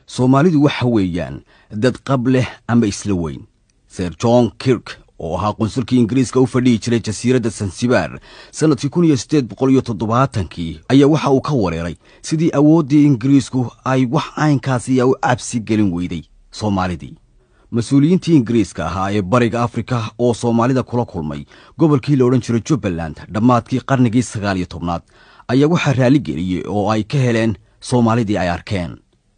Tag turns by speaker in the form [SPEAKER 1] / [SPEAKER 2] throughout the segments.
[SPEAKER 1] soomaalidu waxa weeyaan dad qab leh ama isla weyn sir john kirk oo ahaa qunsulkii ingiriiska u fadhihi jiray jasiiradda sansibaar sannadkii kun iyo siddeed boqol iyo toddobaatankii ayaa waxa uu ka wareeray sidii awooddii ingiriisku ay wax caynkaasiya u cabsi gelin weyday soomaalidii mas-uuliyiintii ingiriiska ahaa ee bariga afrika oo soomaalida kula kulmay gobolkii la odhan jiray jubbaland dhammaadkii qarnigii sagaal iyo tobnaad ayaa waxaa raaligeliyey oo ay ka heleen soomaalidii ay arkeen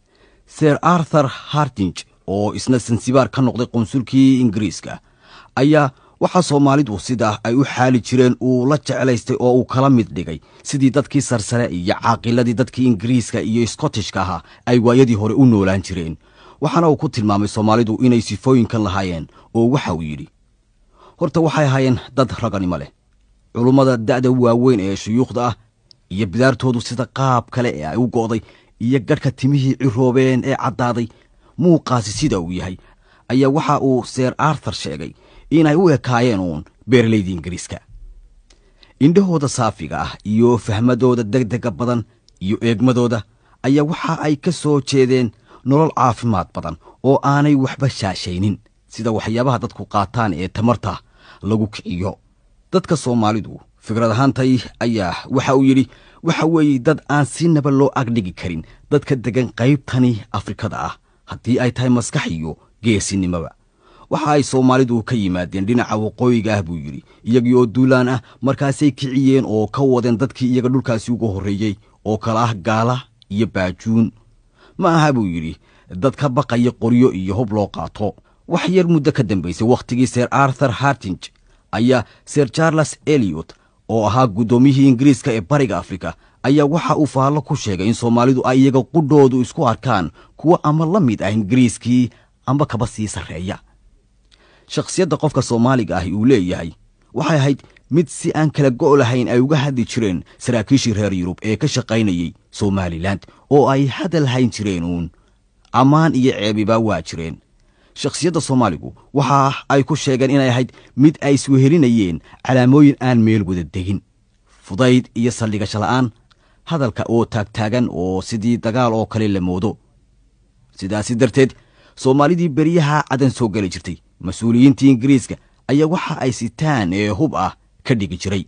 [SPEAKER 1] sir arthur hartinj oo isna sansibaar ka noqday qunsulkii ingiriiska ayaa waxaa soomaalidu sidaa ay u xaali jireen uu la jeclaystay oo uu kala mid dhigay sidii dadkii sarsare iyo caaqiladii dadkii ingiriiska iyo skotishka ahaa ay waayadii hore u noolaan jireen waxaana uu ku tilmaamay soomaalidu inay sifooyinkan lahaayeen oo waxa uu yidhi horta waxay ahaayeen dad raganimo leh culummada da'da waaweyn ee shuyuukhda ah iyo bidaartoodu sida qaab kale ee ay u go'day iyo gadhka timihii ciroobeen ee caddaaday muuqaasi sida uu yahay ayaa waxa uu seer arthur sheegay inay u ekaayeen uun beeralaydii ingiriiska indhahooda saafiga ah iyo fahmadooda degdega badan iyo eegmadooda ayaa waxa ay ka soo jeedeen nolol caafimaad badan oo aanay waxba shaashaynin sida waxyaabaha dadku qaataan ee tamarta lagu kiciyo dadka soomaalidu fikrad ahaantay ayaa waxa uu yidhi waxa weeye dad aan si naba loo agdhigi karin dadka degan qaybtani afrikada ah haddii ay tahay maskax iyo geesinimoba waxa ay soomaalidu ka yimaadeen dhinaca waqooyiga ah buu yidhi iyagii oo duulaan ah markaasay kiciyeen oo ka wadeen dadkii iyaga dhulkaasi uga horreeyey oo kala ah gaala iyo baajuun ma aha buu yidhi dad ka baqaya qoryo iyo hub loo qaato wax yar muddo ka dambaysay wakhtigii sir arthur hartinj ayaa sir charles eliot oo ahaa guddoomiyihii ingiriiska ee bariga afrika ayaa waxa uu faallo ku sheegay in soomaalidu ay iyaga qudhoodu isku arkaan kuwa ama la mid ah ingiriiskii amba kaba sii sarreeya shakhsiyadda qofka soomaaliga ahi uu leeyahay waxay ahayd mid si aan kala go' lahayn ay uga hadli jireen saraakiishii reer yurub ee ka shaqaynayey somalilan oo ay hadal hayn jireen uun ammaan iyo ceebiba waa jireen shakhsiyadda soomaaligu waxa ay ku sheegeen inay ahayd mid ay iswehelinayeen calaamooyin aan meel wada degin fudayd iyo saldhigasho la'aan hadalka oo taagtaagan oo sidii dagaal oo kale la moodo sidaasi darteed soomaalidii beryaha cadan soo geli jirtay mas-uuliyiintii ingiriiska ayaa waxa ay sitaan ee hub ah ka dhigi jiray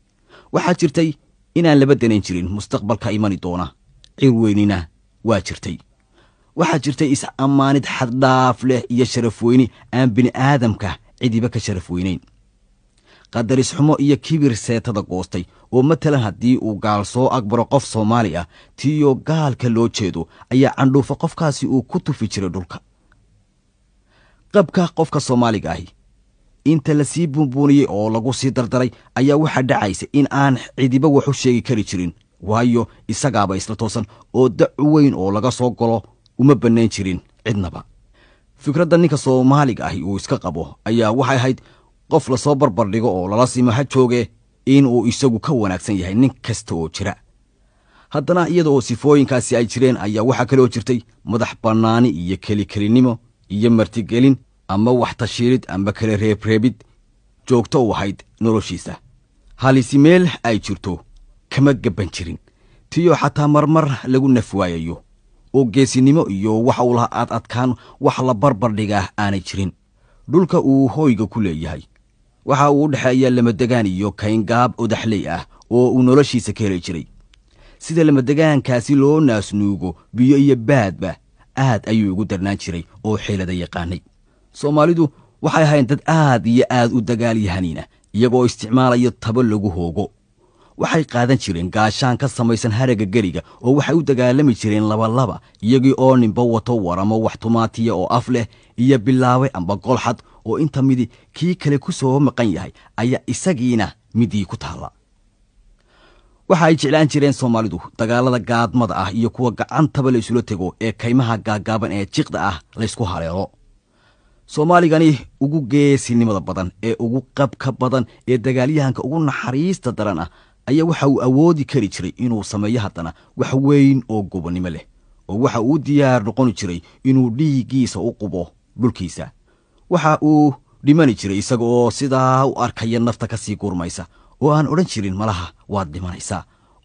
[SPEAKER 1] waxaa jirtay inaan laba danayn jirin mustaqbalka imani doona cir weynina waa jirtay waxaa jirtay is-ammaanid xaddhaaf leh iyo sharaf weyni aan bini'aadamka cidiba ka sharaf weynayn qadaris xumo iyo kibir seetada goostay oo matalan haddii uu gaal soo agbaro qof soomaali ah tiiyoo gaalka loo jeedo ayaa candhuufa qofkaasi uu ku tufi jiray dhulka qabka qofka soomaaliga ahi inta la sii buunbuuniyey oo lagu sii dardaray ayaa waxaa dhacaysa in aan cidiba wax u sheegi kari jirin waayo isagaaba isla toosan oo dacu weyn oo laga soo galo uma bannayn jirin cidnaba fikradda ninka soomaaliga ahi uu iska qabo ayaa waxay ahayd qof lasoo barbar dhigo oo lala simo ha jooge inuu isagu ka wanaagsan yahay nin kasta oo jira haddana iyada oo sifooyinkaasi ay jireen ayaa waxaa kaloo jirtay madax bannaani iyo kelikelinimo iyo martigelin ama wax tashiirid amba kala reebreebid joogto u ahayd noloshiisa halisi meel ay jirto kama gabban jirin tiyoo xataa marmar lagu naf waayayo oo geesinimo iyo wax uu laha aad adkaan wax la barbar dhigaa aanay jirin dhulka uu hooyga ku leeyahay waxa uu u dhexeeya lamadegaan iyo kayngaab odaxley ah oo uu noloshiisa ka heli jiray sida lamadegaankaasi loo naasnuugo biyo iyo baadba aad ayuu ugu darnaan jiray oo xeelada yaqaanay soomaalidu waxay ahayn dad aad iyo aad u dagaalyahaniina iyagoo isticmaalaya tabo lagu hoogo waxay qaadan jireen gaashaan ka samaysan haragga geriga oo waxay u dagaalami jireen labalaba iyagii oo ninba wato waramo wax tumaatiya oo af leh iyo bilaabe amba golxad oo inta midi kii kale ku soo maqan yahay ayaa isagiina midii ku taalla waxa ay jeclaan jireen soomaalidu dagaalada gaadmada ah iyo kuwa gacantaba la isula tego ee kaymaha gaaggaaban ee jiqda ah laysku haleelo soomaaligani ugu geesinimada badan ee ugu qabka badan ee dagaalyahanka ugu naxariista daran ah ayaa waxa uu awoodi kari jiray inuu sameeyo haddana wax weyn oo gobonnimo leh oo waxa uu diyaar noqoni jiray inuu dhiiggiisa u qubo dhulkiisa waxa uu dhimani jiray isaga oo sidaa u arkaya nafta ka sii gurmaysa oo aan odhan jirin malaha waad dhimanaysaa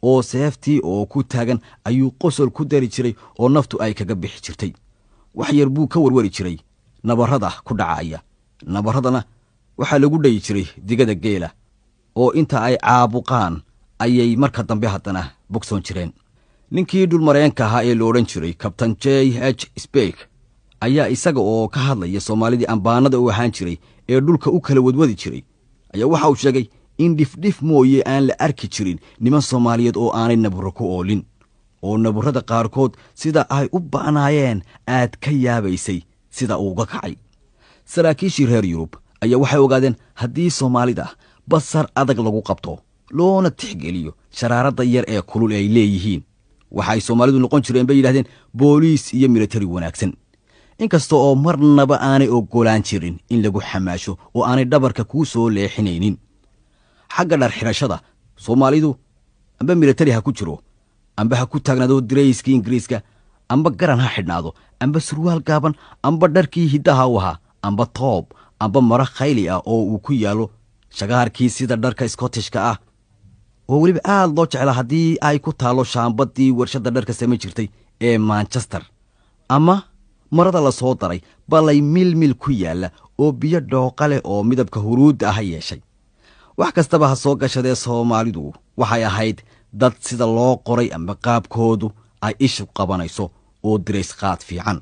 [SPEAKER 1] oo seeftii oo ku taagan ayuu qosol ku dari jiray oo naftu ay kaga bixi jirtay wax yar buu ka warwari jiray nabarrada ku dhacaya nabarradana waxaa lagu dhayi jiray digada geela oo inta ay caabuqaan ayay marka dambe haddana bogsoon jireen ninkii dhulmareenka ahaa ee la odhan jiray kabtan j h sbek ayaa isaga oo ka hadlaya soomaalidii ambaanada u ahaan jiray ee dhulka u kala wadwadi jiray ayaa waxa uu sheegay in dhifdhif mooye aan la arki jirin niman soomaaliyeed oo aanay naburro ku oolin oo naburrada qaarkood sida ay u ba'naayeen aad ka yaabaysay sida uuga kacay saraakiishii reer yurub ayaa waxay ogaadeen haddii soomaalida basar adag lagu qabto loona tixgeliyo sharaaradda yar ee kulul ay leeyihiin waxa ay soomaalidu noqon jireen bay yidhahdeen booliis iyo militari wanaagsan inkasta oo marnaba aanay oggolaan jirin in lagu xamaasho oo aanay dhabarka kuu soo leexinaynin xagga dhar xidhashada soomaalidu amba militari ha ku jiro amba ha ku taagnaado dirayskii ingiriiska amba garan ha xidhnaado amba surwaal gaaban amba dharkii hiddaha u ahaa amba toob amba maro khayli ah oo uu ku yaallo shagaarkii sida dharka skottishka ah oo weliba aad loo jeclaa haddii ay ku taallo shaambaddii warshadda dharka samayn jirtay ee manchester ama marada la soo daray balay milmil ku yaalla oo biyo dhooqa leh oo midabka huruudda ah yeeshay wax kastaba ha soo gashadee soomaalidu waxay ahayd dad sida loo qoray ama qaabkoodu ay ishu qabanayso oo dirays qaad fiican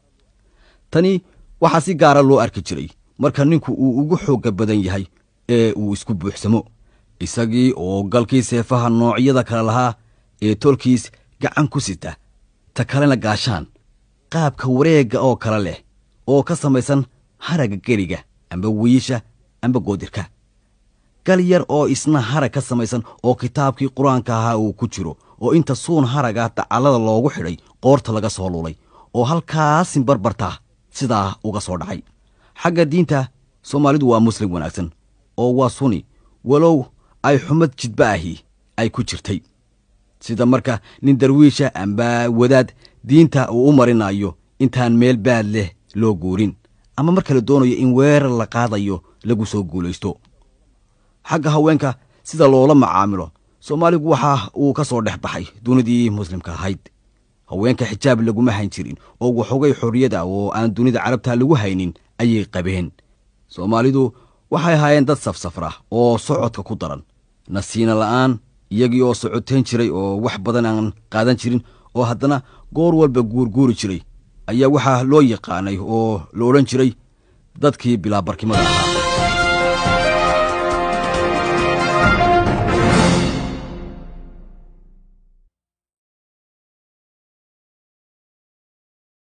[SPEAKER 1] tani waxaa si gaara loo arki jiray marka ninku uu ugu xoogga badan yahay ee uu isku buuxsamo isagii oo galkii seefaha noocyada kale lahaa ee tolkiis gacan ku sita ta kalena gaashaan qaabka wareegga oo kale leh oo ka samaysan haragga geriga amba wiisha amba goodirka gal yar oo isna harag ka samaysan oo kitaabkii qur-aanka ahaa uu ku jiro oo inta suun haraga dacallada loogu xidhay qoorta laga soo lulay oo halkaasin barbarta sidaa uga soo dhacay xagga diinta soomaalidu waa muslim wanaagsan oo waa suni walow ay xumad jidba ahi ay ku jirtay sida marka nin darwiisha amba wadaad diinta uu u marinayo intaan meel baad leh loo guurin ama marka la doonayo in weerar la qaadayo lagu soo guulaysto xagga haweenka sida loola macaamilo soomaaligu waxa uu ka soo dhex baxay dunidii muslimka ahayd haweenka xijaab laguma hayn jirin oo waxoogay xorriyada oo aan dunida carabta lagu haynin ayay qabeen soomaalidu waxay ahaayeen dad safsafra oo socodka ku daran nasiina la'aan iyagii oo socoteen jiray oo wax badan aan qaadan jirin oo haddana goor walba guurguuri jiray ayaa waxaa loo yaqaanay oo la odhan jiray dadkii bilaabarkimada ahaa